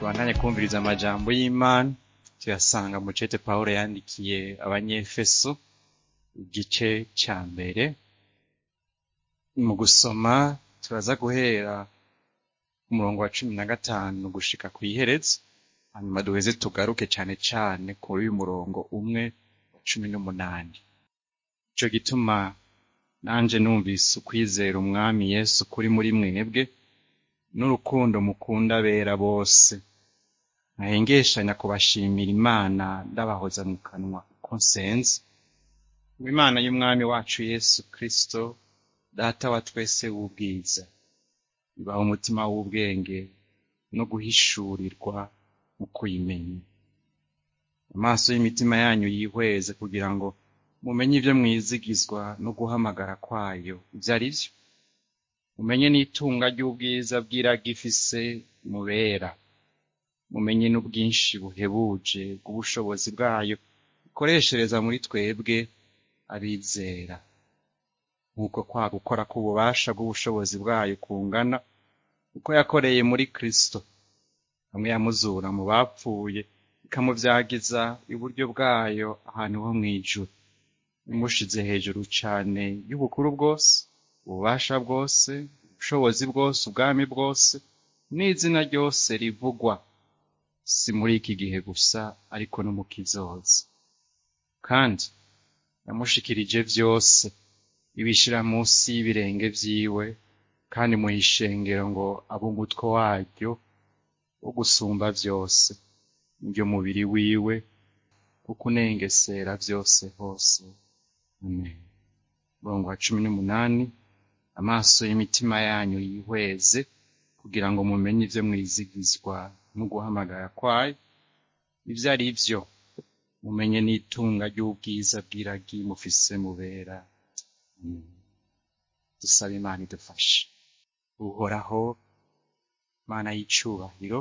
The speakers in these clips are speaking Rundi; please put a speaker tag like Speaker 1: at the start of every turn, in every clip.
Speaker 1: tubandanye kumviriza amajambo y'Imana tuyasanga mu cete Pawulo yandikiye abanyefeso igice ca mbere mu gusoma turaza guhera ku murongo wa cumi na gatanu gushika kw'iherezo hanyuma duheze tugaruke cane cane kuri uyu murongo umwe wa cumi n'umunani ico gituma nanje numvise ukwizera umwami Yesu kuri muri mwebwe n'urukundo mukunda abera bose nkahengeshanya kubashimira Imana ndabahoza mu kanwa ko nsenze Imana y'umwami wacu Yesu Kristo data wa twese w'ubwiza ibaha umutima w'ubwenge no guhishurirwa mu kuyimenya amaso y'imitima yanyu yihweze kugira ngo mumenye ivyo mwizigizwa no guhamagara kwayo ivyo ari vyo mumenye n'itunga ry'ubwiza bw'iragi ifise mubera mumenye n'ubwinshi buhebuje bw'ubushobozi bwayo ikoreshereza muri twebwe abizera nk'uko kwa gukora k'ububasha bw'ubushobozi bwayo kungana uko yakoreye muri Kristo hamwe yamuzura mu bapfuye ikamuvyagiza iburyo bwayo ahantu ho mw'ijuru imushize hejuru cane y'ubukuru bwose ububasha bwose ubushobozi bwose ubwami bwose n'izina ryose rivugwa si muri iki gihe gusa ariko no mu kizoza kandi yamushikirije vyose ibishira munsi y'ibirenge vyiwe kandi muhishengero ngo abe umutwe waryo wo gusumba vyose niryo mubiri wiwe wo kunengesera vyose hose amen murongo wa cumi n'umunani amaso y'imitima yanyu yihweze kugira ngo mumenye ivyo mwizigizwa no guhamagara kwayo ivyo ari vyo mumenye n'itunga ry'ubwiza bw'iragi mufise mubera Amen. dusabe imana idufashe uhoraho mana y'icubahiro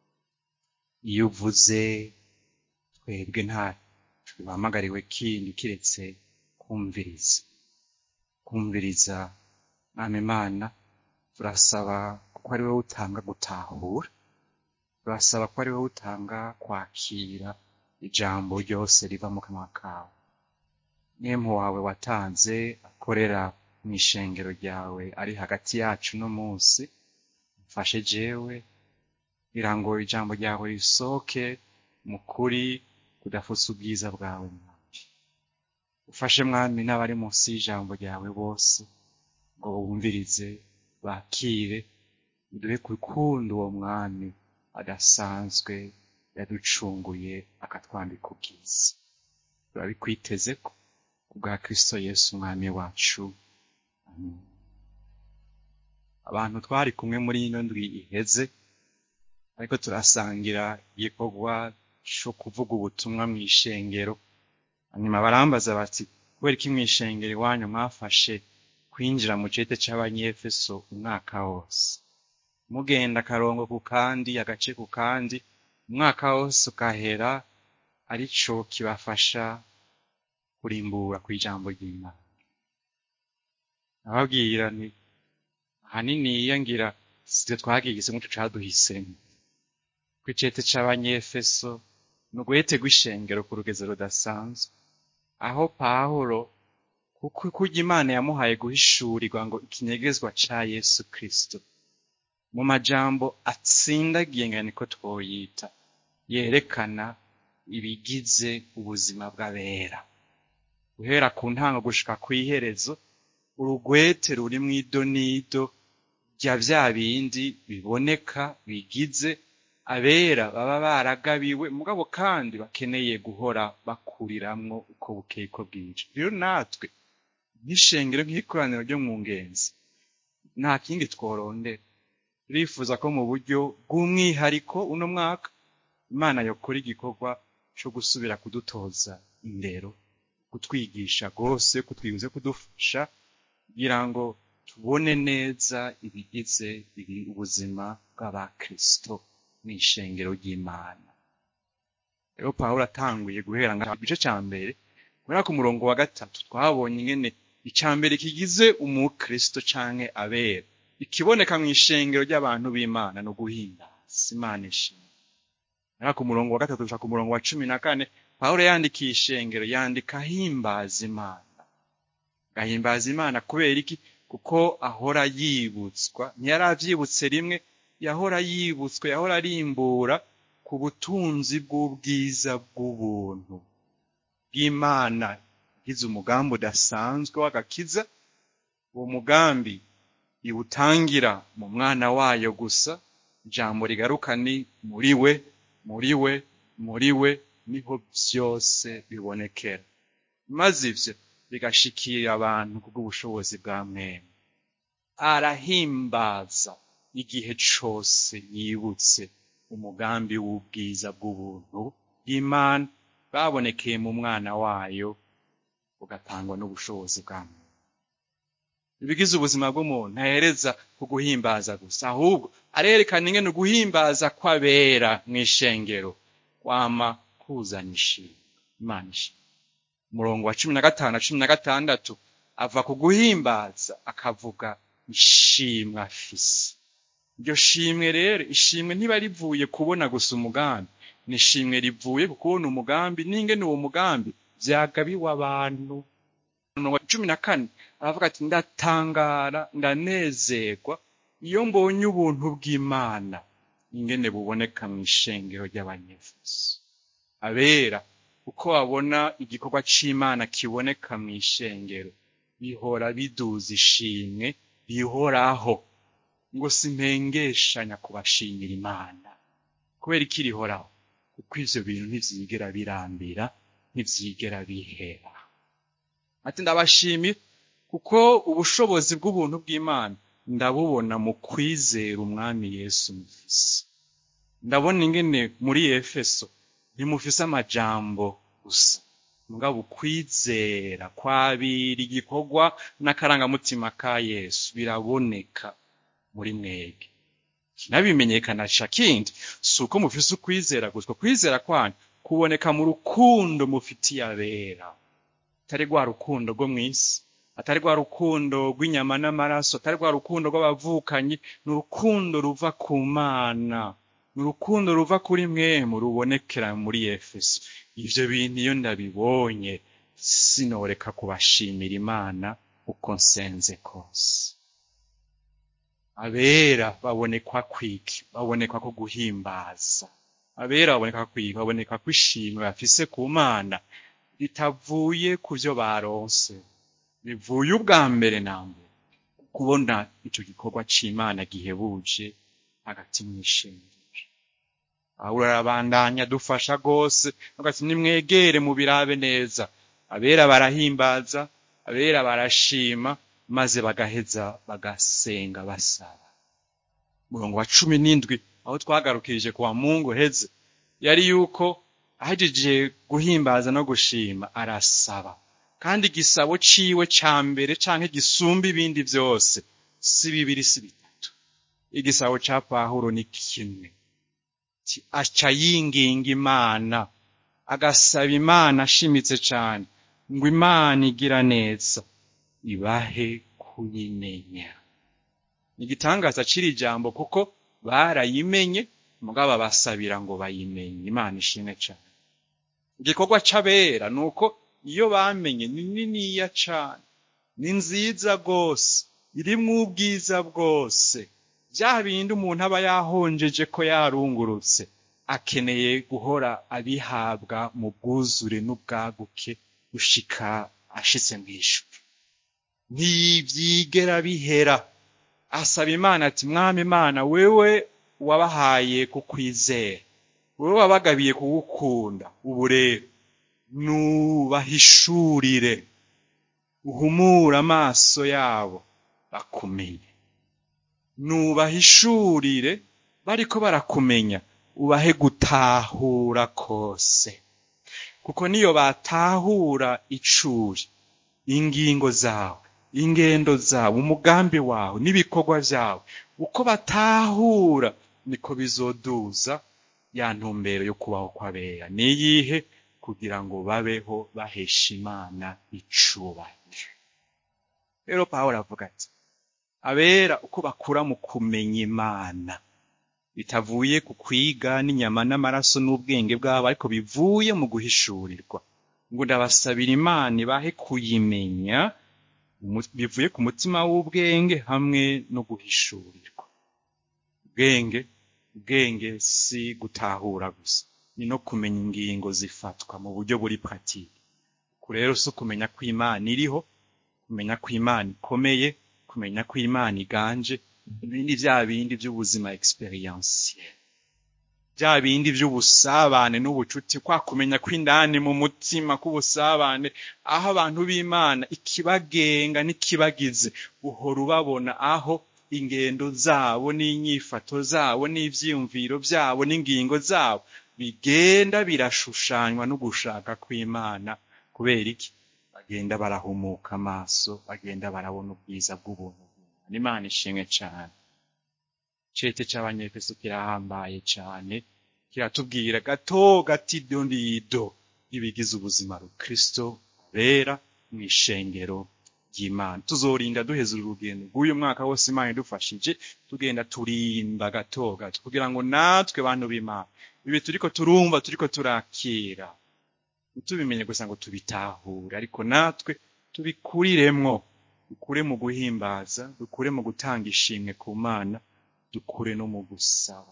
Speaker 1: iyo uvuze twebwe nta duhamagariwe kindi kiretse kumviriza kumviriza mwami imana turasaba kuko ari wowe utanga gutahura turasaba ko ari wowe utanga kwakira ijambo ryose riva mu kanwa kawe mwemu wawe watanze akorera mw'ishengero ryawe ari hagati yacu no munsi mfashe jewe kugira ngo ijambo ryawe risohoke mu kuri kudafutse ubwiza bwawe mwami ufashe mwami n'abari munsi y'ijambo ryawe bose ngo bumvirize bakire uduhe gukunda uwo mwami adasanzwe yaducunguye akatwambika ubwiza turabikwiteze ko kubwa Kristo Yesu umwami wacu amen abantu twari kumwe muri ino ndwi iheze ariko turasangira igikorwa co kuvuga ubutumwa mw'ishengero hanyuma barambaza bati kubera iki mw'ishengero iwanyu mwafashe kwinjira mu cete c'abanyefeso umwaka wose mugenda akarongo ku kandi agace ku kandi umwaka wose ukahera arico kibafasha kurimbura kw'ijambo ry'Imana ababwira nti ahanini ngira sivyo twagize muco caduhisemo kw'icete c'abanyefeso ni uguhete rw'ishengero ku rugezo rudasanzwe aho pawulo kuko kurya imana yamuhaye guhishurirwa ngo ikinyegezwa ca yesu kristo mu majambo atsindagiye nga niko twoyita yerekana ibigize ubuzima bw'abera guhera ku ntango gushika kw'iherezo urugwete ruri mw'idonido rya vya bindi biboneka bigize abera baba baragabiwe mugabo kandi bakeneye guhora bakuriramwo uko bukeye ko bwije rero natwe nk'ishengero nk'ikoraniro ryo mu ngenzi nta kindi tworondera turifuza ko mu buryo bw'umwihariko uno mwaka imana yokora igikorwa co gusubira kudutoza indero kutwigisha rwose kutwibuze kudufasha kugira ngo tubone neza ibigize ubuzima bw'abakristo mw'ishengero ry'imana rero pawulo atanguye guhera nga igice ca mbere guhera ku murongo wa gatatu twabonye ingene ica mbere kigize umukristo canke abera ikiboneka mw'ishengero ry'abantu b'imana no guhimbaza imana ishimwe naho ku murongo wa gatatu gushika ku murongo wa cumi na kane pawulo yandikiye ishengero yandika ahimbaza imana agahimbaza imana kubera iki kuko ahora yibutswa ntiyari avyibutse rimwe yahora yibutswe yahora arimbura ku butunzi bw'ubwiza bw'ubuntu bw'imana igize umugambi udasanzwe w'agakiza uwo mugambi iwutangira mu mwana wayo gusa ijambo rigaruka ni muri we muri we muri we niho vyose bibonekera maze ivyo bigashikira abantu kubw'ubushobozi bwa mwene arahimbaza igihe cose yibutse umugambi w'ubwiza bw'ubuntu bw'imana babonekeye mu mwana wayo bugatangwa n'ubushobozi bwa muntu ibigize ubuzima bw'umuntu ntahereza ku guhimbaza gusa ahubwo arerekana ingene uguhimbaza kw'abera mw'ishengero kwama kuzana ishimwe imana ishimwe umurongo wa cumi na gatanu na cumi na gatandatu ava ku guhimbaza akavuga ishimwe afise iryo shimwe rero ishimwe ntiba rivuye kubona gusa umugambi ni ishimwe rivuye ku kubona umugambi n'ingene uwo mugambi vyagabiwe abantu umurongo wa cumi na kane aravuga ati ndatangara ndanezerwa iyo mbonye ubuntu bw'imana ingene buboneka mu ishengero ry'abanyefuso abera uko babona igikorwa c'imana kiboneka mu ishengero bihora biduza ishimwe rihoraho ngo simpengeshanya kubashimira imana kubera iki rihoraho kuko ivyo bintu ntivyigera birambira ntivyigera bihera ati ndabashimira kuko ubushobozi bw'ubuntu bw'imana ndabubona mu kwizera umwami yesu mufise ndabona ingene muri efeso ntimufise amajambo gusa mugabo ukwizera kwabira igikorwa n'akarangamutima ka yesu biraboneka muri mwebwe kinabimenyekanisha kindi si uko mufise ukwizera gusa kwizera kwanyu kuboneka mu rukundo mufitiye abera atari rwa rukundo rwo mw'isi atari rwa rukundo rw'inyama n'amaraso atari rwa rukundo rw'abavukanyi ni urukundo ruva ku mana ni urukundo ruva kuri mwemu rubonekera muri efeso ivyo bintu iyo ndabibonye sinoreka kubashimira imana uko nsenze kose abera babonekwa kwiki babonekwa ko guhimbaza abera baboneka kwiki baboneka ko ishimwe bafise ku mana ritavuye ku vyo baronse bivuye ubwa mbere na mbere kubona ico gikorwa c'imana gihebuje hagati mw'ishengero pawulo arabandanya dufasha rwose agati nimwegere mubirabe neza abera barahimbaza abera barashima maze bagaheza bagasenga basaba umurongo wa cumi n'indwi aho twagarukirije kuwa mungu heze yari yuko ahejeje guhimbaza no gushima arasaba kandi igisabo ciwe ca mbere canke gisumba ibindi vyose si bibiri si bitatu igisabo ca pawulo ni kimwe aca yinginga imana agasaba imana ashimitse cane ngo imana igira neza ibahe kuyimenya igitangaza c'iri jambo kuko barayimenye mugabo basabira ngo bayimenye imana ishimwe cane igikorwa c'abera ni uko iyo bamenye ni niniya cane ni nziza rwose irimwo ubwiza bwose vya bindi umuntu aba yahonjeje ko yarungurutse akeneye guhora abihabwa mu bwuzure n'ubwaguke gushika ashitse mw'ijuru ntivyigera bihera asaba imana ati mwami imana wewe wabahaye kukwizera wewe wabagabiye kugukunda ubu rero nubahishurire uhumure amaso yabo bakumenye nubahishurire bariko barakumenya ubahe gutahura kose kuko niyo batahura icuri ingingo zawe ingendo zawe umugambi wawe n'ibikorwa vyawe uko batahura niko bizoduza ya ntumbero yo kubaho kw'abera niyihe kugira ngo babeho bahesha imana icubahiro rero pawulo avuga ati abera uko bakura mu kumenya imana bitavuye ku kwiga n'inyama n'amaraso n'ubwenge bwabo ariko bivuye mu guhishurirwa ngo ndabasabira imana ibahe kuyimenya umu- bivuye ku mutima w'ubwenge hamwe no guhishurirwa ubwenge ubwenge si gutahura gusa ni no kumenya ingingo zifatwa mu buryo buri pratike ku rero si ukumenya ko imana iriho kumenya ko imana ikomeye kumenya ko imana iganje ibindi bya bindi by'ubuzima experientiel bya bindi by'ubusabane n'ubucuti kwa kumenya ko indani mu mutima k'ubusabane aho abantu b'imana ikibagenga n'ikibagize uhora ubabona aho ingendo zabo n'inyifato zabo n'ivyiyumviro byabo n'ingingo zabo bigenda birashushanywa no gushaka kw'imana kubera iki bagenda barahumuka amaso bagenda barabona ubwiza bw'ubuntu bw'Imana. imana ishimwe cyane cete c'abanyefeso kirahambaye cyane kiratubwira gato gatido ndido ibigize ubuzima rukristo bera mu ishengero ry'imana tuzorinda duheza uru rugendo rw'uyu mwaka wose imana idufashije tugenda turimba gato gato kugira ngo natwe bantu b'imana ibi turiko turumva turiko turakira ntitubimenye gusa ngo tubitahure ariko natwe tubikuriremwo dukure mu guhimbaza dukure mu gutanga ishimwe ku mana dukure no mu gusaba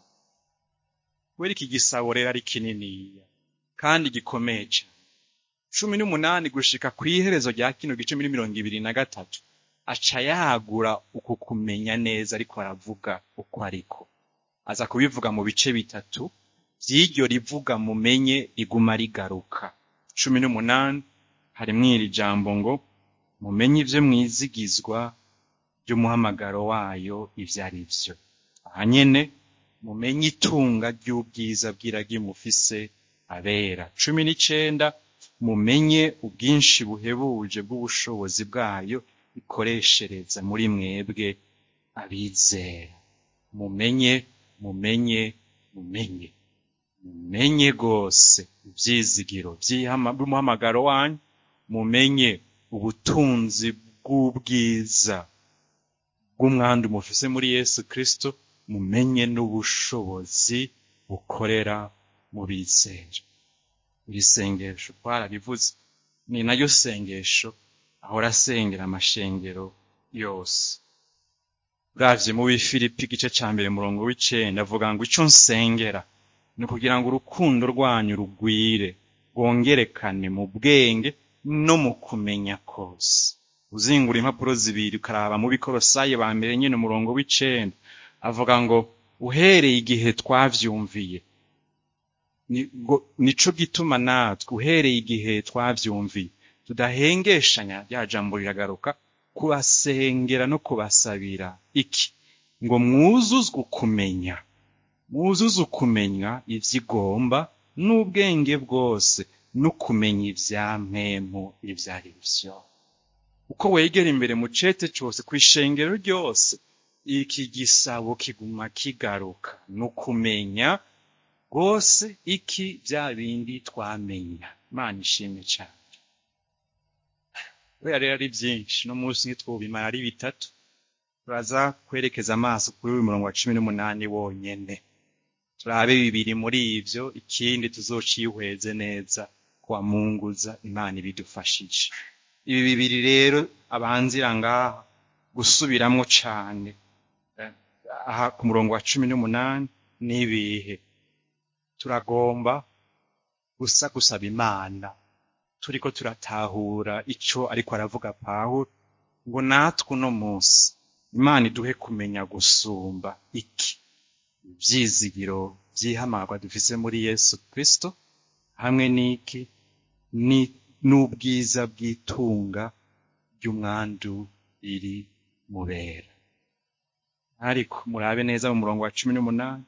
Speaker 1: kubera iki gisabo rero ari kininiya kandi gikomeye cyane cumi n'umunani gushika ku iherezo rya kino gice muri mirongo ibiri na gatatu aca yagura uku kumenya neza ariko aravuga uko ariko aza kubivuga mu bice bitatu vy'iryo rivuga mumenye riguma rigaruka cumi n'umunani harimwo iri jambo ngo mumenye ivyo mwizigizwa by'umuhamagaro wayo ivyo ari vyo aha nyene mumenye itunga ry'ubwiza bw'iragi mufise abera cumi n'icenda mumenye ubwinshi buhebuje bw'ubushobozi bwayo ikoreshereza muri mwebwe abizera mumenye mumenye mumenye mumenye rwose ivyizigiro vy'ihama- bw'umuhamagaro wanyu mumenye ubutunzi bw'ubwiza bw'umwandu mufise muri yesu kristo mumenye n'ubushobozi bukorera mu bizera iri sengesho twarabivuze ni naryo sengesho ahora asengera amashengero yose uravye mu bifilipi igice ca mbere murongo w'icenda avuga ngo ico nsengera ni ukugira ngo urukundo rwanyu rugwire rwongerekane mu bwenge no mu kumenya kose uzingura impapuro zibiri ukaraba mu bikorosayi ba mbere nyene umurongo w'icenda avuga ngo uhereye igihe twavyumviye ni- ngo- nico gituma natwe uhereye igihe twavyumviye tudahengeshanya rya jambo riragaruka kubasengera no kubasabira iki ngo mwuzuzwe ukumenya mwuzuze ukumenya ivyo igomba n'ubwenge bwose no kumenya ivya mpemu ivyo ari vyo uko wegera imbere mu cete cose kw'ishengero ryose iki gisabo kiguma kigaruka no kumenya rwose iki vya bindi twamenya imana ishimwe cane kubera rero ari vyinshi no munsi ntitwobimara ari bitatu turaza kwerekeza amaso kuri uyu murongo wa cumi n'umunani wonyene turabe bibiri muri ivyo ikindi tuzocihweze neza kuwamunguza imana ibidufashije ibi bibiri rero abanzira ngaha gusubiramwo cane Eh, aha ku murongo wa cumi n'umunani n'ibihe turagomba gusa gusaba imana turiko turatahura ico ariko aravuga pawulo ngo natwe uno munsi imana iduhe kumenya gusumba iki ivyizigiro vy'ihamagwa dufise muri yesu kristo hamwe n'iki ni- n'ubwiza bw'itunga ry'umwandu riri mubera ariko murabe neza mu murongo wa cumi n'umunani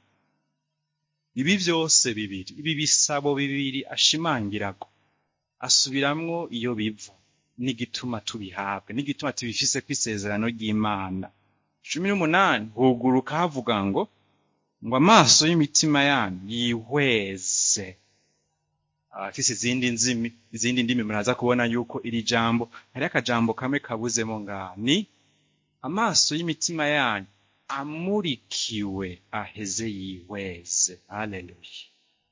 Speaker 1: ibi vyose bibiri ibi bisabo bibiri ashimangirako asubiramwo iyo biva n'igituma tubihabwa n'igituma tubifise kw'isezerano ry'imana cumi n'umunani huguruka havuga ngo ngo amaso y'imitima yanyu yihweze abafise izindi nzimi izindi ndimi muraza kubona yuko iri jambo hari akajambo kamwe kabuzemo ngaha ni amaso y'imitima yanyu amurikiwe aheze yihweze haleluya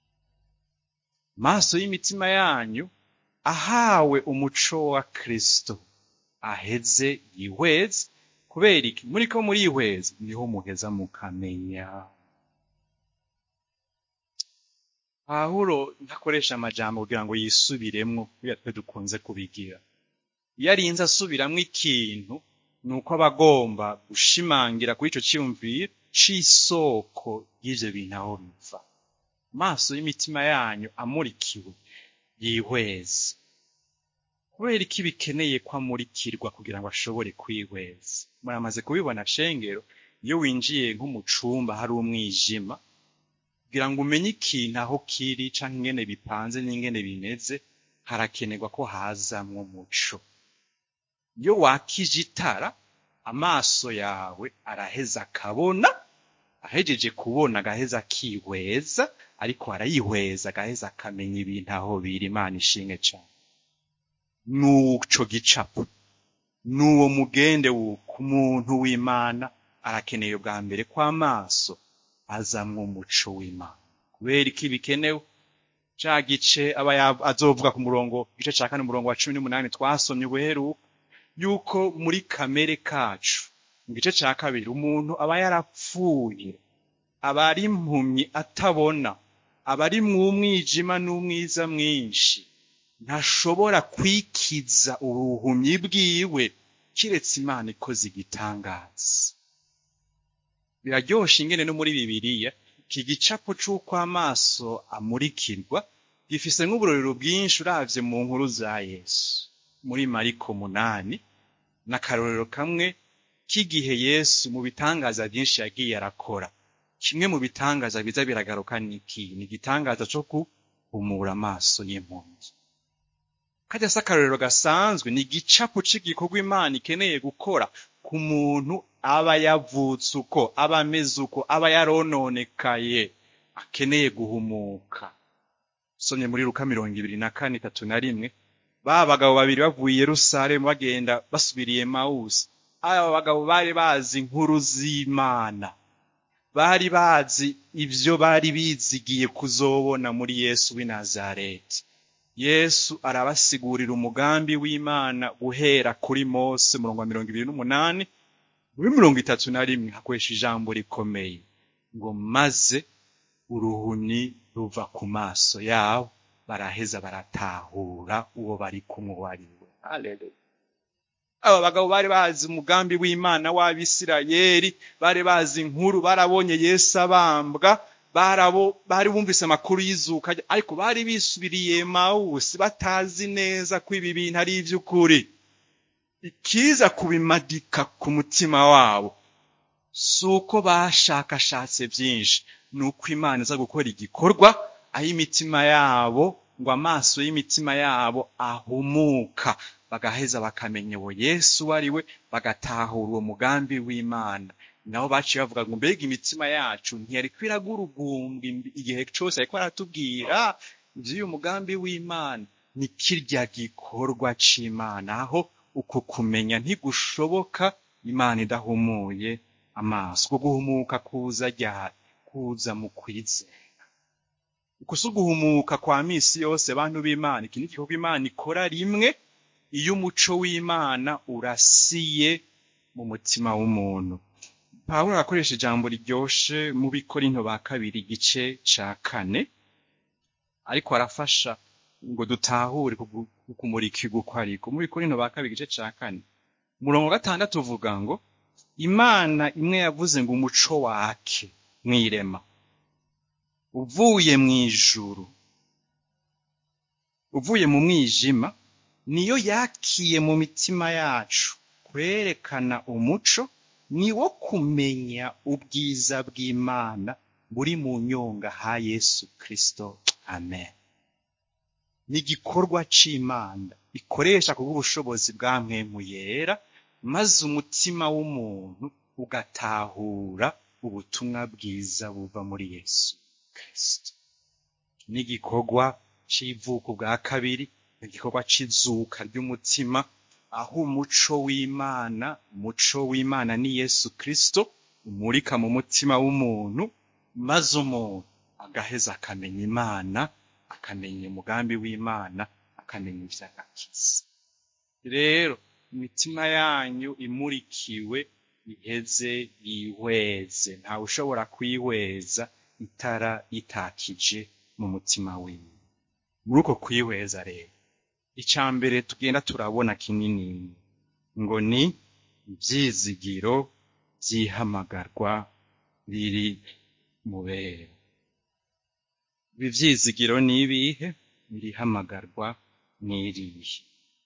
Speaker 1: maso y'imitima yanyu ahawe umuco wa kristo aheze yihweze kubera iki muriko murihweza niho muheza mukamenya pawulo ntakoresha amajambo kugira ngo yisubiremwo kubera twe dukunze kubigira iyo arinze asubiramwo ikintu ni uko aba agomba gushimangira kuri ico ciyumviro c'isoko y'ivyo bintu aho biva maso y'imitima yanyu amurikiwe yihweze kubera iki bikeneye ko amurikirwa kugira ngo ashobore kwihweza muramaze kubibona shengero iyo winjiye nko mu cumba hari umwijima kugira ngo umenye ikintu aho kiri canke ingene bipanze n'ingene bimeze harakenerwa ko hazamwo umuco iyo wakije itara amaso yawe araheza akabona ahejeje kubona agaheza akihweza ariko arayihweza agaheza akamenya ibintu aho biri imana ishimwe cane n'uco gicapo n'uwo mugende wuko umuntu w'imana arakeneye bwa mbere kw'amaso azamwo umuco w'imana kubera iki bikenewe ca gice aba ya- azovuga ku murongo igice ca kane umurongo wa cumi n'umunani twasomye ubuheruka yuko muri kamere kacu mu gice ca kabiri umuntu aba yarapfuye aba ari impumyi atabona aba ari mu mwijima n'umwiza mwinshi ntashobora kwikiza ubuhumyi bwiwe kiretse imana ikoze igitangaza biraryoshe ingene no muri bibiliya iki gicapo c'uko amaso amurikirwa gifise nk'uburorero bwinshi uravye mu nkuru za yesu muri mariko munani n'akarorero kamwe k'igihe yesu mu bitangaza byinshi yagiye arakora kimwe mu bitangaza biza biragaruka niki ni igitangaza co guhumura amaso y'impumyi kajya si akarorero gasanzwe ni igicapo c'igikorwa imana ikeneye gukora ku muntu aba yavutse uko aba ameze uko aba yarononekaye akeneye guhumuka usomye muri luka mirongo ibiri na kane itatu na rimwe ba bagabo babiri bavuye i yerusalemu bagenda basubiriye mawusi aba bagabo bari bazi inkuru z'imana bari bazi ivyo bari bizigiye kuzobona muri yesu w'i nazareti yesu arabasigurira umugambi w'imana guhera kuri mose murongo wa mirongo ibiri n'umunani muri mirongo itatu na rimwe hakoresha ijambo rikomeye ngo maze uruhumyi ruva ku maso yabo baraheza baratahura uwo bari kumwe uwo ari we Haleluya. aba bagabo bari bazi umugambi w'imana w'abisirayeli bari bazi inkuru barabonye yesu abambwa barabo bari bumvise amakuru y'izuka rye, ariko bari bisubiriye mawusi batazi neza ko ibi bintu ari ivy'ukuri ikiza kubimadika ku mutima wabo si uko bashakashatse byinshi ni uko imana iza gukora igikorwa aho imitima yabo ngo amaso y'imitima yabo ahumuka bagaheza bakamenya uwo yesu uwo ari we bagatahura uwo mugambi w'imana nabo baciye bavuga ngo mbega imitima yacu ntiyariko iragurugumbwa imbi- igihe cose ariko aratubwira ivy'uyu mugambi w'imana ni kirya gikorwa c'imana aho uku kumenya ntigushoboka imana idahumuye amaso uko guhumuka kuza ryari kuza mu kwizera uko si uguhumuka kwa misi yose bantu b'imana iki ni igikorwa imana ikora rimwe iyo umuco w'imana urasiye mu mutima w'umuntu pawulo arakoresha ijambo riryoshe mu bikorinto ba kabiri igice ca kane ariko arafasha ngo dutahure kugu- kumurikirwa uko ariko mu bikorinto ba kabiri igice ca kane umurongo wa gatandatu uvuga ngo imana imwe yavuze ngo umuco wake mw'irema uvuye mw'ijuru uvuye mu mwijima niyo yakiye mu mitima yacu kwerekana umuco ni wo kumenya ubwiza bw'imana buri mu nyonga ha yesu kristo amen ni igikorwa c'imana ikoresha kubw'ubushobozi bwa mpwemu yera maze umutima w'umuntu ugatahura ubutumwa bwiza buva muri yesu kristo ni igikorwa c'ivuko bwa kabiri ni igikorwa c'izuka ry'umutima aho umuco w'imana umuco w'imana ni yesu kristo imurika mu mutima w'umuntu maze umuntu agaheza akamenya imana akamenya umugambi w'imana akamenya ivy'agakiza rero imitima yanyu imurikiwe iheze yihweze ntawe ushobora kwihweza itara itakije mu mutima wiwe muri uko kwihweza rero icya mbere tugenda turabona kinini ngo ni ibyizigiro by'ihamagarwa riri mu bera ibi byizigiro ni ibihe irihamagarwa ni irihe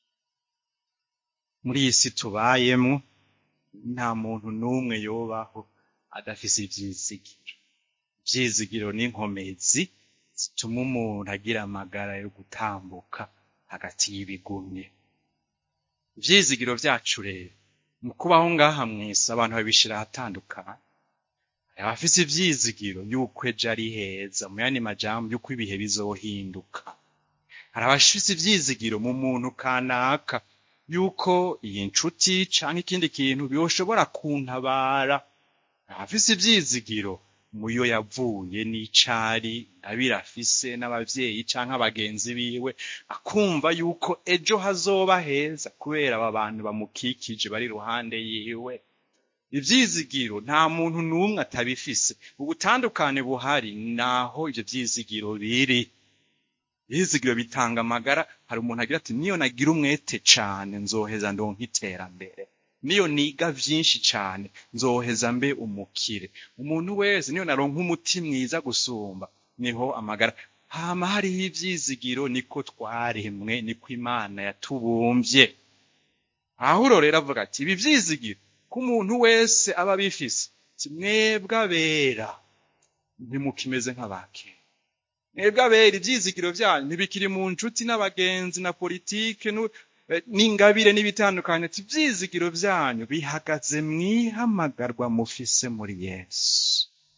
Speaker 1: muri iyi si tubayemo nta muntu n'umwe yobaho adafise ivyizigiro ivyizigiro n'inkomezi zituma umuntu agira amagara yo gutambuka hagati y'ibigumye ivyizigiro vyacu rero mu kubaho ngaha mwese abantu babishira ahatandukanye hari abafise ivyizigiro yuko ejo ari heza mu yandi majambo yuko ibihe bizohinduka hari abafise ivyizigiro mu muntu kanaka yuko iyi nshuti canke ikindi kintu byoshobora kuntabara abafise ivyizigiro muyo yavuye n'icari abira afise n'abavyeyi canke abagenzi biwe akumva yuko ejo hazoba heza kubera aba bantu bamukikije bari iruhande yiwe ivyizigiro nta muntu n'umwe atabifise ubutandukane buhari naho ivyo vyizigiro biri ivyizigiro bitanga amagara hari umuntu agira ati niyo nagira umwete cane nzoheza ndonka iterambere niyo niga vyinshi cane nzoheza mbe umukire umuntu wese niyo naronka umuti mwiza gusumba niho amagara hama hariho ivyizigiro niko twaremwe niko imana yatubumvye ahuro rero avuga ati ibi vyizigiro ko umuntu wese aba abifise si mwebwe abera ntimukimeze nk'abakera mwebwe abera ivyizigiro vyanyu ntibikiri mu nshuti n'abagenzi na politike nu- eh, n'ingabire n'ibitandukanye ati ivyizigiro vyanyu bihagaze mwihamagarwa mufise muri yesu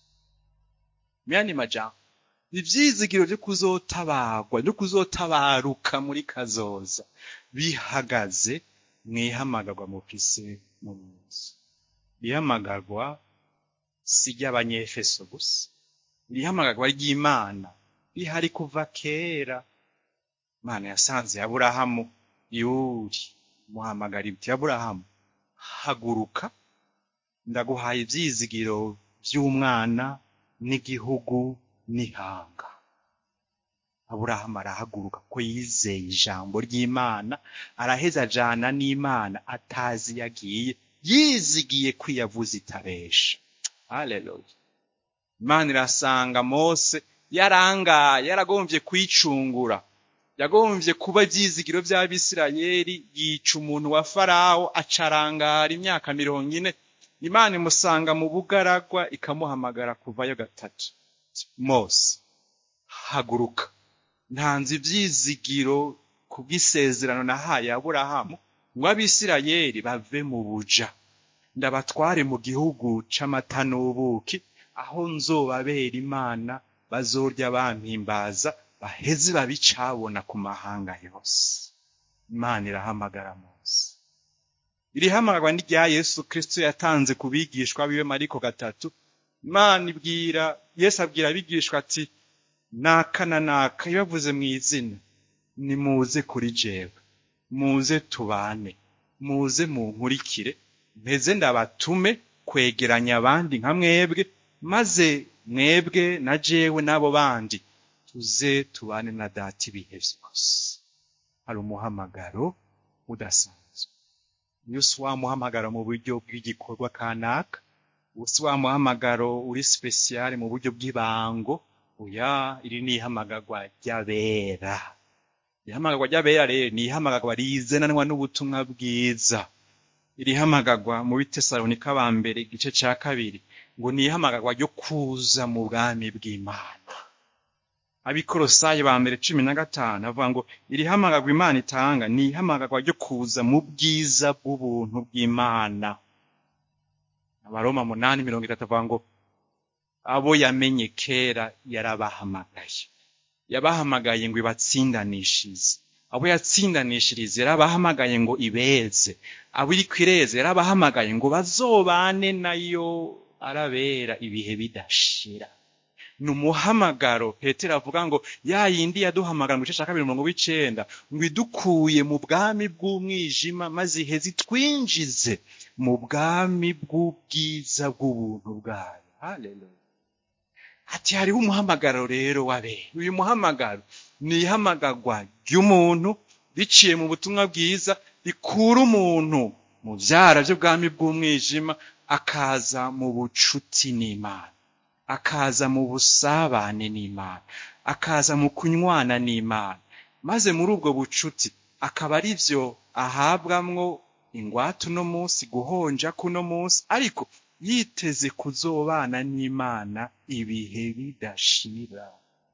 Speaker 1: myani majambo ivyizigiro vyo kuzotabarwa no kuzotabaruka muri kazoza bihagaze mwihamagarwa mufise mu yesu ihamagarwa si ry'abanyefeso gusa irihamagarwa ry'imana rihari kuva kera imana yasanze aburahamu yuri muhamagara ibiti aburahamu haguruka ndaguhaye ivyizigiro vy'umwana n'igihugu n'ihanga aburahamu arahaguruka ko yizeye ijambo ry'imana araheza ajana n'imana atazi yagiye yizigiye ko yavuze itabesha haleluya imana irasanga mose yarangaye yaragomvye kwicungura yagomvye kuba ivyizigiro vy'abisirayeli yica umuntu wa farawo acarangara imyaka mirongo ine imana imusanga mu bugaragwa ikamuhamagara kuvayo gatatu mose haguruka ntanze ivyizigiro kubw'isezerano nahaye aburahamu ngo abisirayeli bave mu buja ndabatware mu gihugu c'amata n'ubuki aho nzobabera imana bazorya bampimbaza baheze babicabona ku mahanga yose imana irahamagara mose irihamagarwa ni rya yesu kristo yatanze ku bigishwa biwe mariko gatatu imana ibwira yesu abwira abigishwa ati naka na naka ibavuze mu izina nimuze kuri jewe muze tubane muze munkurikire mpeze ndabatume kwegeranya abandi nka mwebwe maze mwebwe na jewe n'abo bandi tuze tubane na data ibihe vyose hari umuhamagaro udasanzwe iyo si wa muhamagaro mu buryo bw'igikorwa kanaka uwo si wa muhamagaro uri spesiyale mu buryo bw'ibango oya iri ni ihamagarwa ry'abera ihamagarwa ry'abera rero ni ihamagarwa rizananwa n'ubutumwa bwiza irihamagarwa mu bitesalonika ba mbere igice ca kabiri ngo ni ihamagarwa ryo kuza mu bwami bw'imana abikorosayi ba mbere cumi na gatanu avuga ngo irihamagarwa imana itanga ni ihamagarwa ryo kuza mu bwiza bw'ubuntu bw'imana abaroma munani mirongo itatu avuga ngo abo yamenye kera yarabahamagaye yabahamagaye ngo ibatsindanishirize abo yatsindanishirize yarabahamagaye ngo ibeze abo iri kwireze yarabahamagaye ngo bazobane nayo arabera ibihe bidashira ni umuhamagaro petero avuga ngo ya yindi yaduhamagara mu gice cya kabiri mirongo w'icenda ngo idukuye mu bwami bw'umwijima maze iheze itwinjize mu bwami bw'ubwiza bw'ubuntu bwayo haleluya ati hariho umuhamagaro rero wabera uyu muhamagaro ni ihamagarwa ry'umuntu riciye mu butumwa bwiza rikura umuntu mu byara by'ubwami bw'umwijima akaza mu bucuti n'imana akaza mu busabane n'imana akaza mu kunywana n'imana maze muri ubwo bucuti akaba ari byo ahabwamwo ingwate uno munsi guhonja kuno munsi ariko yiteze kuzobana n'imana ibihe bidashira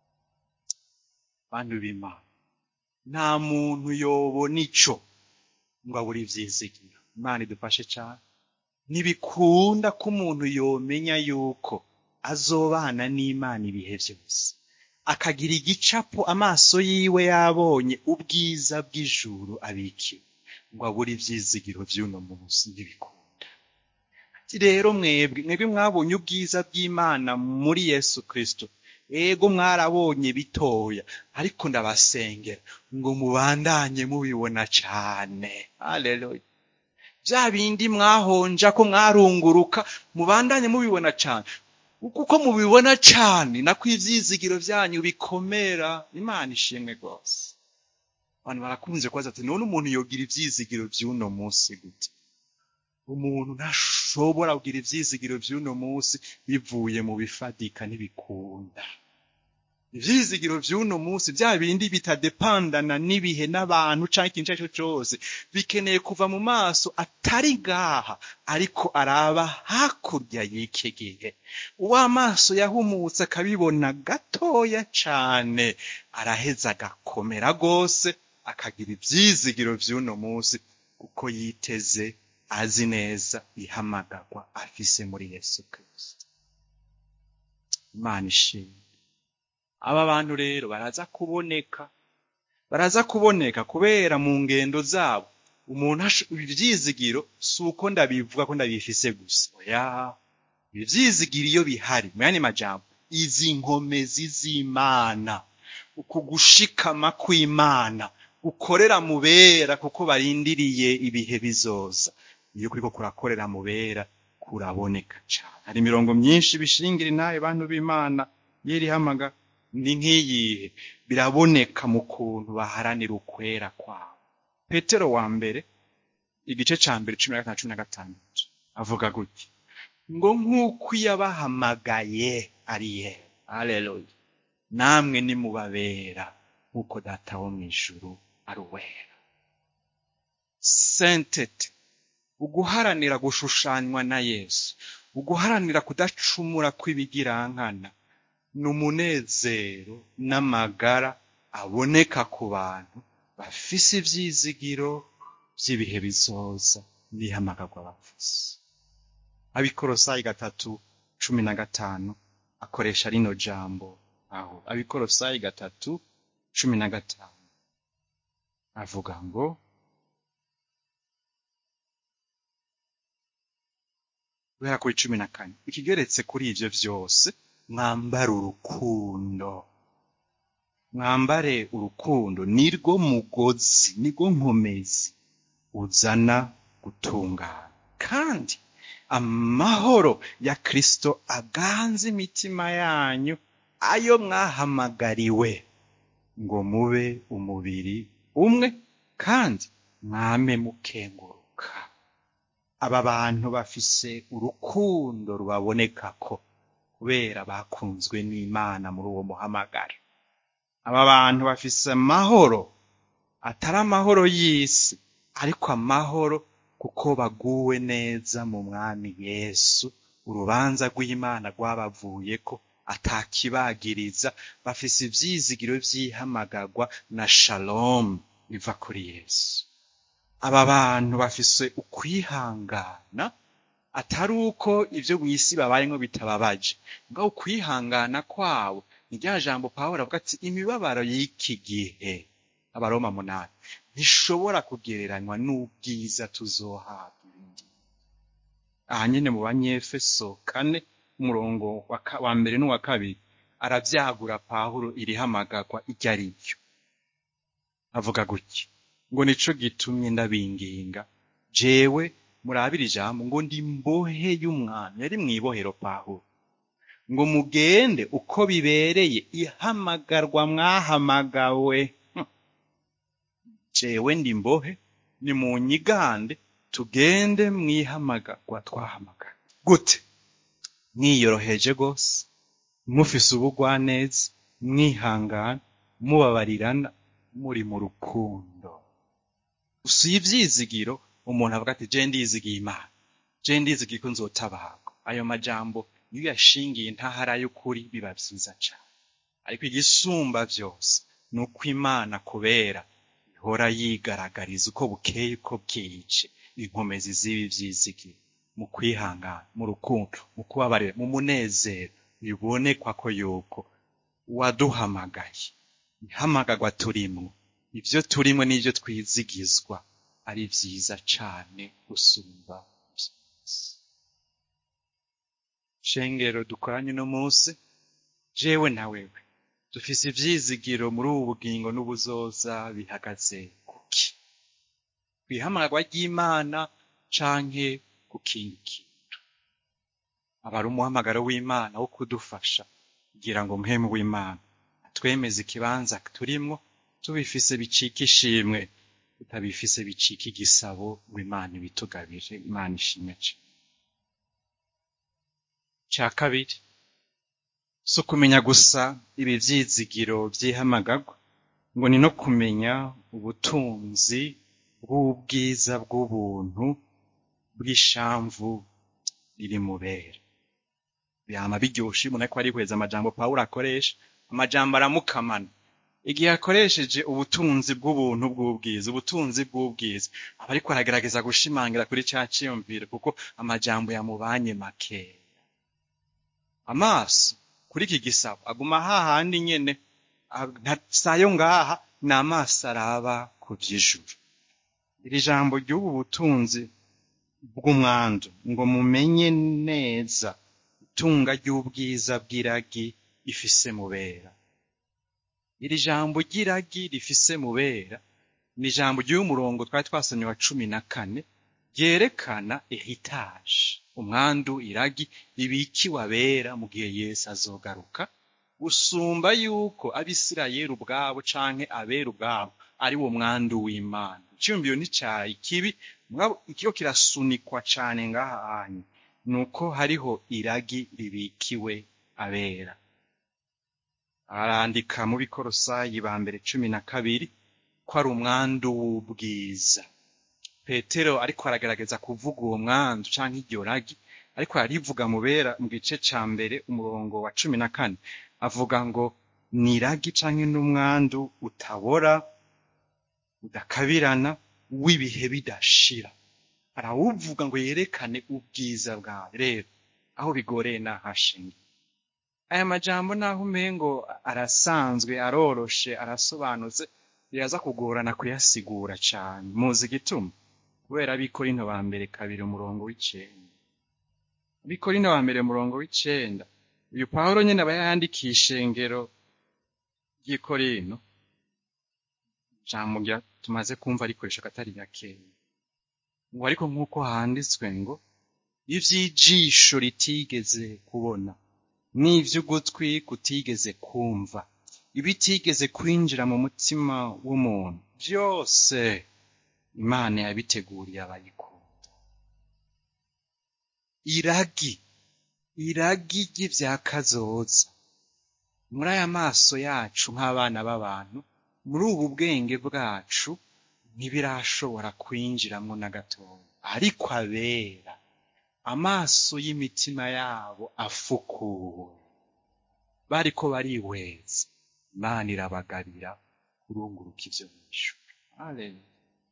Speaker 1: bantu b'imana nta muntu yobona ico ngo abure ivyizigiro imana idufashe cane ntibikunda ko umuntu yomenya yuko azobana n'imana ibihe vyose akagira igicapo amaso yiwe yabonye ubwiza bw'ijuru abikiwe ngo abure ivyizigiro vy'uno munsi ntibikunda ati rero mwebwe mwebwe mwabonye ubwiza bw'imana muri yesu kristo ego mwarabonye bitoya ariko ndabasengera ngo mubandanye mubibona cane haleluya bya bindi mwahonja ko mwarunguruka mubandanye mubibona cane kuko mubibona cane nako ivyizigiro vyanyu bikomera imana ishimwe rwose abantu barakunze kubaza ati none umuntu yogira ivyizigiro vy'uno munsi gute umuntu ntashobora kugira ivyizigiro vy'uno munsi bivuye mu bifadika ntibikunda ivyizigiro vy'uno munsi vya bindi bitadepandana n'ibihe n'abantu canke ikintu ico cose bikeneye kuva mu maso atari ngaha ariko araba hakurya y'iki gihe uw'amaso yahumutse akabibona gatoya cane araheza agakomera rwose akagira ivyizigiro vy'uno munsi kuko yiteze azi neza ihamagarwa afise muri yesu kristo imana ishimwe aba bantu rero baraza kuboneka baraza kuboneka kubera mu ngendo zabo umuntu ivyizigiro si uko ndabivuga ko ndabifise gusa oya ivyizigiro iyo bihari mu yandi majambo izi nkomezi z'imana uku gushikama kw'imana gukorera mu bera kuko barindiriye ibihe bizoza iyo kuriko kurakorera mu bera kuraboneka cane hari imirongo myinshi bishingira inaye bantu b'imana y'irihamaga ni nk'iyihe biraboneka mu kuntu baharanira ukwera kwabo petero wa mbere igice ca mbere cumi na gatanu cumi na gatandatu avuga gutya ngo nk'uko yabahamagaye ari ye haleluya namwe nimubabera nk'uko data wo mw'ijuru ari uwera sentete uguharanira gushushanywa na yesu uguharanira kudacumura kw'ibigirankana ni umunezero n'amagara aboneka ku bantu bafise ivyizigiro vy'ibihe bizoza n'ihamagarwa bafise abikorosayi gatatu cumi na gatanu akoresha rino jambo aho abikorosayi gatatu cumi na gatanu avuga ngo guhera kuri cumi na kane ikigeretse kuri ivyo vyose mwambare urukundo mwambare urukundo nirwo mugozi nirwo nkomezi uzana gutungana kandi amahoro ya kristo aganze imitima yanyu ayo mwahamagariwe ngo mube umubiri umwe kandi mwame mukenguruka aba bantu bafise urukundo rubabonekako kubera bakunzwe n'imana muri uwo muhamagaro aba bantu bafise amahoro atari amahoro y'isi ariko amahoro kuko baguwe neza mu mwami yesu urubanza rw'imana rwabavuyeko atakibagiriza bafise ivyizigiro vy'ihamagarwa na shalomu biva kuri yesu aba bantu bafise ukwihangana atari uko ivyo mw'isi babayemwo bitababaje ngaho ukwihangana kwabo ni rya jambo pawulo avuga ati imibabaro y'iki gihe abaroma munani ntishobora kugereranywa n'ubwiza tuzohabwa ibindi aha nyene mu banyefeso kane umurongo wa ka- wa mbere n'uwa kabiri aravyagura pawulo irihamagagwa iryo ari ryo avuga gutya ngo nico gitumye ndabinginga jewe murabira ijambo ngo ndi mbohe y'umwami yari mw'ibohero pawulo ngo mugende uko bibereye ihamagarwa mwahamagawe Hm. jewe ndi mbohe ni mu nyigande tugende mwihamagarwa twahamagawe gute mwiyoroheje rwose mufise ubugwaneza mwihangana mubabarirana muri mu rukundo usuye ivyizigiro umuntu avuga ati je ndizigiye imana je ndizigiye ko nzotabarwa ayo majambo iyo uyashingiye intahara y'ukuri biba vyiza cane ariko igisumba vyose ni uko imana kubera ihora yigaragariza uko bukeye uko bwije inkomezi z'ibi vyizigiro mu kwihangana mu rukundo mu kubabarira mu munezero bibonekwa ko yuko uwaduhamagaye ihamagarwa turimwo ivyo turimwo n'ivyo twizigizwa ari vyiza cane gusumba vyose shengero dukoranye uno munsi jewe na wewe dufise ivyizigiro muri ubu bugingo n'ubuzoza bihagaze kuki kwihamagarwa ry'imana canke ku kindi kintu aba ari umuhamagaro w'imana wo kudufasha kugira ngo mpemu w'imana atwemeze ikibanza turimwo tubifise bicika ishimwe tutabifise bicika igisabo ngo imana ibitugabire imana ishimwe cane ca kabiri si ukumenya gusa ibi vyizigiro vy'ihamagarwa ngo ni no kumenya ubutunzi bw'ubwiza bw'ubuntu bw'ishamvu riri mubera byama biryoshe umuntu ariko arihweza amajambo pawulo akoresha amajambo aramukamana igihe akoresheje ubutunzi bw'ubuntu bw'ubwiza ubutunzi bw'ubwiza aba ariko aragerageza gushimangira kuri ca ciyumviro kuko amajambo yamubanye makeya amaso kuri iki gisabo aguma hahandi nyene a- nta- sayo ngaha ni amaso araba ku vy'ijuru iri jambo ry'ubu butunzi bw'umwandu ngo mumenye neza itunga ry'ubwiza bw'iragi ifise mubera iri jambo ry'iragi rifise mubera ni ijambo ry'uyu murongo twari twasomye wa cumi na kane ryerekana ehitaje umwandu iragi ribikiwe abera mu gihe yesu azogaruka usumba yuko abisirayeli ubwabo canke abera ubwabo ari wo mwandu w'imana iciyumviro n'icayi kibi mugabo ikiyo kirasunikwa cane ngaha hanyu nuko hariho iragi ribikiwe abera arandika mu bikorosayi ba mbere cumi na kabiri ko ari umwandu w'ubwiza petero ariko aragerageza kuvuga uwo mwandu canke iryo ragi ariko ararivuga mubera mu gice ca mbere umurongo wa cumi na kane avuga ngo ni iragi canke n'umwandu utabora udakabirana w'ibihe bidashira arawuvuga ngo yerekane ubwiza bwawe rero aho bigoreye nahashingiye aya majambo naho umengo arasanzwe aroroshe arasobanutse biraza kugorana kuyasigura cane muzi igituma kubera abikorino ba mbere kabiri umurongo w'icenda abikorino ba mbere umurongo w'icenda uyu pawulo nyene aba yandikiye ishengero ry'ikorino ijambo rya- tumaze kumva rikoresha akatari gakeya ngo ariko nk'uko handitswe ngo ivy'ijisho ritigeze kubona n'ivy'ugutwi kutigeze kumva ibitigeze kwinjira mu mutima w'umuntu vyose imana yabiteguriye abayikunda iragi iragi ry'ivya kazoza muri aya maso yacu nk'abana b'abantu muri ubu bwenge bwacu ntibirashobora kwinjiramwo na gatoya ariko abera amaso y'imitima yabo afukuwe bariko barihweza imana irabagabira kurunguruka ivyo mw'ijuru Haleluya.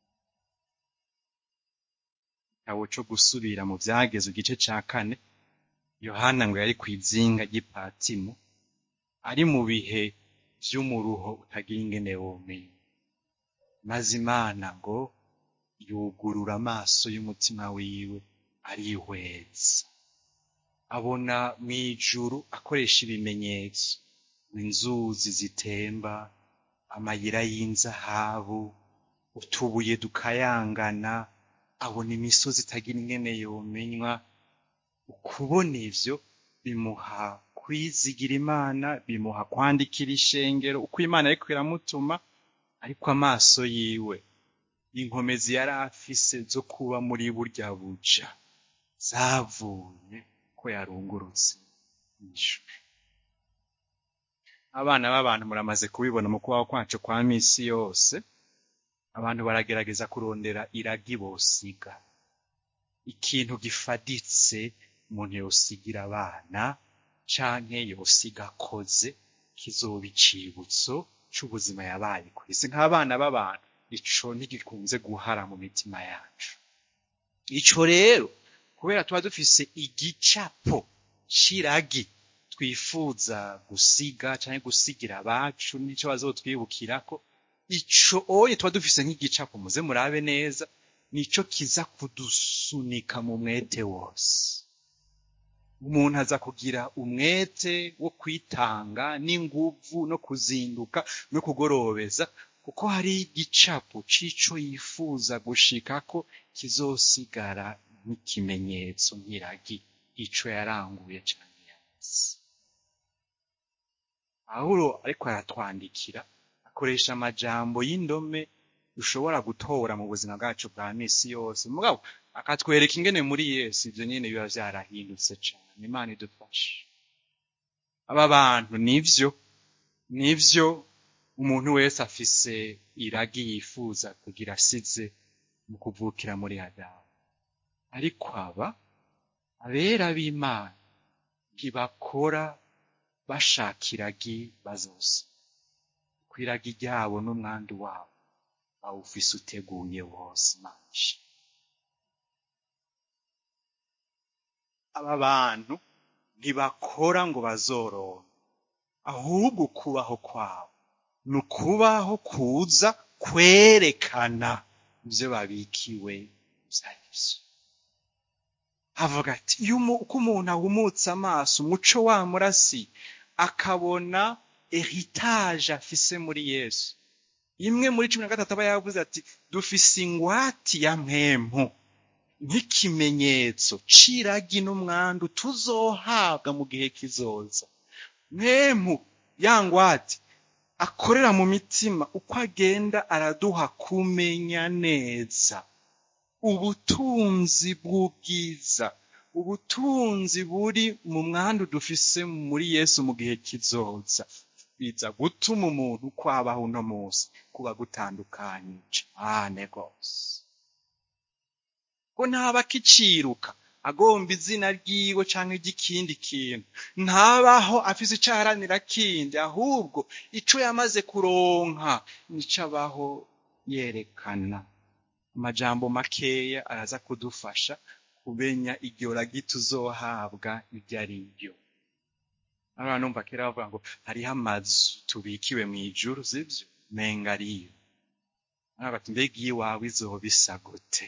Speaker 1: igitabo co gusubira mu vyageze igice ca kane yohana ngo yari kw'izinga ry'ipatimo ari mu bihe vy'umuruho utagira ingene womenya maze imana ngo yugurura amaso y'umutima wiwe arihweza abona mu ijuru akoresha ibimenyetso inzuzi zitemba amayira y'inzahabu utubuye dukayangana abona imisozi itagira ingene yomenywa ukubona ivyo bimuha kwizigira imana bimuha kwandikira ishengero uko imana ariko iramutuma ariko amaso yiwe inkomezi yari afise zo kuba muri burya buja zavuye ko yarungurutse ijuru abana b'abantu muramaze kubibona mu kubaho kwacu kwa misi yose abantu baragerageza kurondera iragi bosiga ikintu gifaditse umuntu yosigira abana canke yosiga akoze kizoba icibutso c'ubuzima yabaye kw'isi nk'abana b'abantu ico ntigikunze guhara mu mitima yacu ico rero kubera tuba dufise igicapo c'iragi twifuza gusiga canke gusigira abacu nico bazotwibukirako ico oye tuba dufise nk'igicapo muze murabe neza nico kiza kudusunika mu mwete wose umuntu aza kugira umwete wo kwitanga n'inguvu no kuzinduka no kugorobeza kuko hari igicapo c'ico yifuza gushikako kizosigara nk'ikimenyetso nk'iragi ico yaranguye cane yazi pawulo ariko aratwandikira akoresha amajambo y'indome dushobora gutora mu buzima bwacu bwa misi yose mugabo akatwereka ingene muri yesu ivyo nyene biba vyarahindutse cane imana idufashe aba bantu nivyo nivyo umuntu wese afise iragi yifuza kugira asize mu kuvukira muri adamu ariko aba abera b'imana ntibakora bashaka iragi bazose ko iragi ryabo n'umwandu wabo bawufise uteguye wose manje aba bantu ntibakora ngo bazoronke ahubwo kubaho kwabo ni ukubaho kuza kwerekana ivyo babikiwe vyarivyo avuga ati iyo umu- uko umuntu ahumutse amaso umuco wamurasi akabona heritage afise muri yesu imwe muri cumi na gatatu aba yavuze ati dufise ingwati ya mpemu nk'ikimenyetso c'iragi n'umwandu tuzohabwa mu gihe kizoza mpemu ya ngwati akorera mu mitima uko agenda araduha kumenya neza ubutunzi bw'ubwiza ubutunzi buri mu mwandu dufise muri yesu mu gihe kizoza biza gutuma umuntu uko abaho uno munsi kuba gutandukanye cane rwose ko ntaba akiciruka agomba izina ryiwe canke ry'ikindi kintu ntabaho afise ico aharanira kindi ahubwo ico yamaze kuronka nico abaho yerekana amajambo makeya araza kudufasha kumenya iryo ragi tuzohabwa iryo ari ryo abantu numva kera bavuga ngo hariho amazu tubikiwe mw'ijuru sivyo menga ariyo aravuga ati mbega iyiwawe izoba isa gute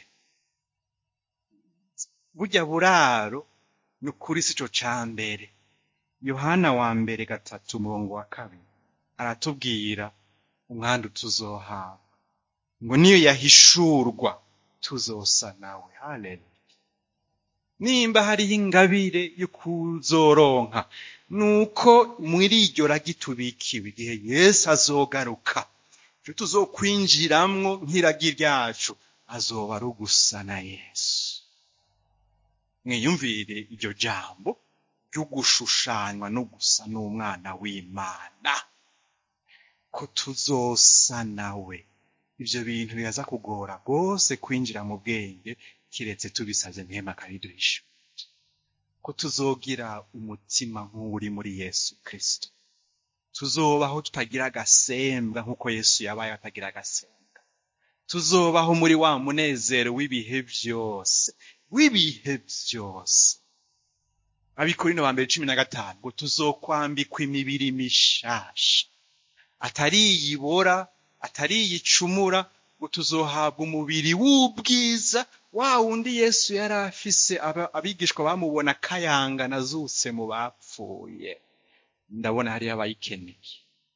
Speaker 1: burya buraro ni ukuri sico ca mbere yohana wa mbere gatatu umurongo wa kabiri aratubwira umwandu tuzohabwa ngo niyo yahishurwa tuzosa nawe haleluya nimba hariho ingabire yo kuzoronka nuko muri iryo ragi tubikiwe igihe yesu azogaruka ivyo tuzokwinjiramwo nk'iragi ryacu azoba ari ugusa na yesu mwiyumvire iryo jambo ryo gushushanywa no gusa n'umwana w'imana ko tuzosa nawe ivyo bintu biraza kugora rwose kwinjira mu bwenge kiretse tubisavye mpema akariduhisha ko tuzogira umutima nk'uri muri yesu kristo tuzobaho tutagira agasembwa nk'uko yesu yabaye atagira agasembwa tuzobaho muri wa munezero w'ibihe vyose w'ibihe vyose abikorino ba mbere cumi na gatanu ngo tuzokwambikwa imibiri mishasha atari iyibora atari iyicumura ngo tuzohabwa umubiri w'ubwiza wa wundi yesu yari afise aba- abigishwa bamubona kayangana azutse mu bapfuye ndabona hariyo abayikeneye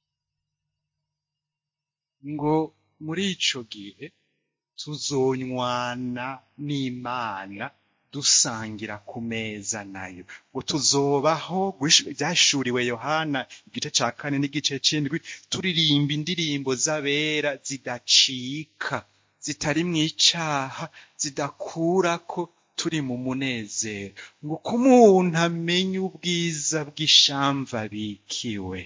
Speaker 1: ngo muri ico gihe tuzonywana n'imana dusangira ku meza nayo ngo tuzobaho gush- vyashuriwe yohana igice ca kane n'igice c'indwi turirimba indirimbo z'abera zidacika zitari mw'icaha zidakurako turi mu munezero ngo ko umuntu amenya ubwiza bw'ishamva bikiwe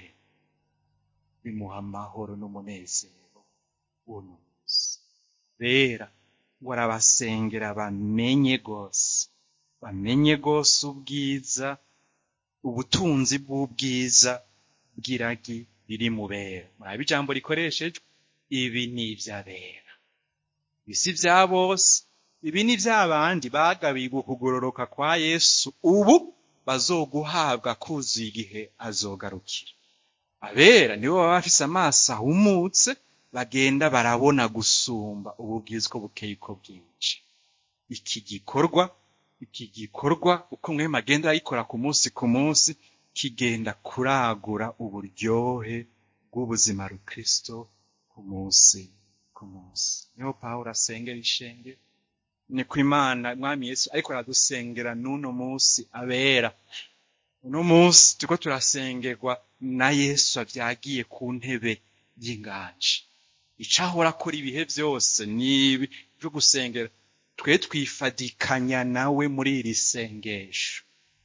Speaker 1: bimuha amahoro n'umunezero uno munsi bera ngo arabasengera bamenye gose bamenye gose ubwiza ubutunzi bw'ubwiza bw'iragi riri mu bera murabe ijambo rikoreshejwe ibi ni ivy'abera ibi si vya bose ibi ni vy'abandi bagabiwe ukugororoka kwa yesu ubu bazoguhabwa kuzuye igihe azogarukira abera nibo baba bafise amaso ahumutse bagenda barabona gusumba ububwizwa bukeye uko bwinshi iki gikorwa iki gikorwa uko mwema agenda arayikora ku munsi ku munsi kigenda kuragura uburyohe bw'ubuzima rukristo ku munsi ku munsi niho pawulo asengera ishenge ni ku imana mwami yesu ariko aradusengera n'uno munsi abera uno munsi turiko turasengerwa na yesu avyagiye ku ntebe y'inganji icahora akora ibihe vyose nibi vyo gusengera twe twifadikanya nawe muri iri sengesho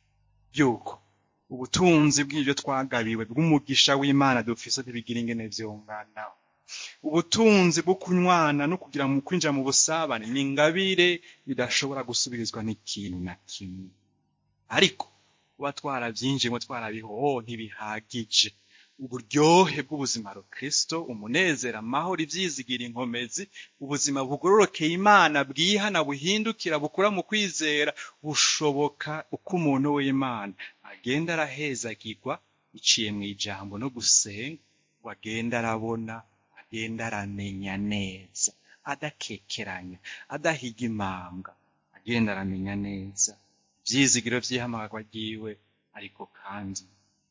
Speaker 1: yuko ubutunzi bw'ivyo twagabiwe bw'umugisha w'imana dufise ntibigira ingene vyongana ubutunzi bwo kunywana no kugira mu kwinjira mu busabane ni ingabire bidashobora gusubirizwa n'ikintu na kimwe ariko kuba twaravyinjiyemo twarabihoho ntibihagije uburyohe bw'ubuzima rukristo umunezero amahoro ivyizigira inkomezi ubuzima bugororokeye imana bwihana buhindukira bukura mu kwizera bushoboka uko umuntu w'imana agenda arahezagirwa iciye mu ijambo no gusenga ngo agenda arabona agenda aramenya neza adakekeranya adahiga imanga agenda aramenya neza ivyizigiro vy'ihamagarwa ryiwe ariko kandi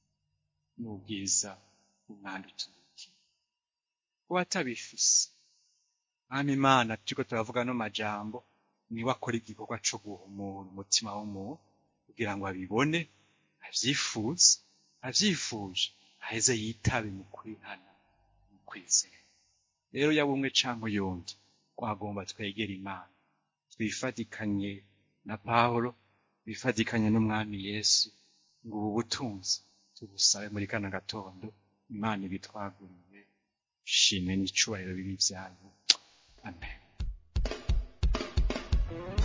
Speaker 1: n'ubwiza bw'umwanda uturukiye kuba atabifise mwami imana turiko turavuga no majambo niwe akora igikorwa co guhumura umutima w'umuntu kugira ngo abibone avyifuze avyifuje aheze yitabe mu kwihana mu kwizera rero yaba umwe canke uyundi twagomba twegera imana twifatikanye na pawulo twifatikanye n'umwami yesu ngo ubu butunzi tubusabe muri kano gatondo imana ibitwaguriye shimwe n'icubahiro bibi vyayo amen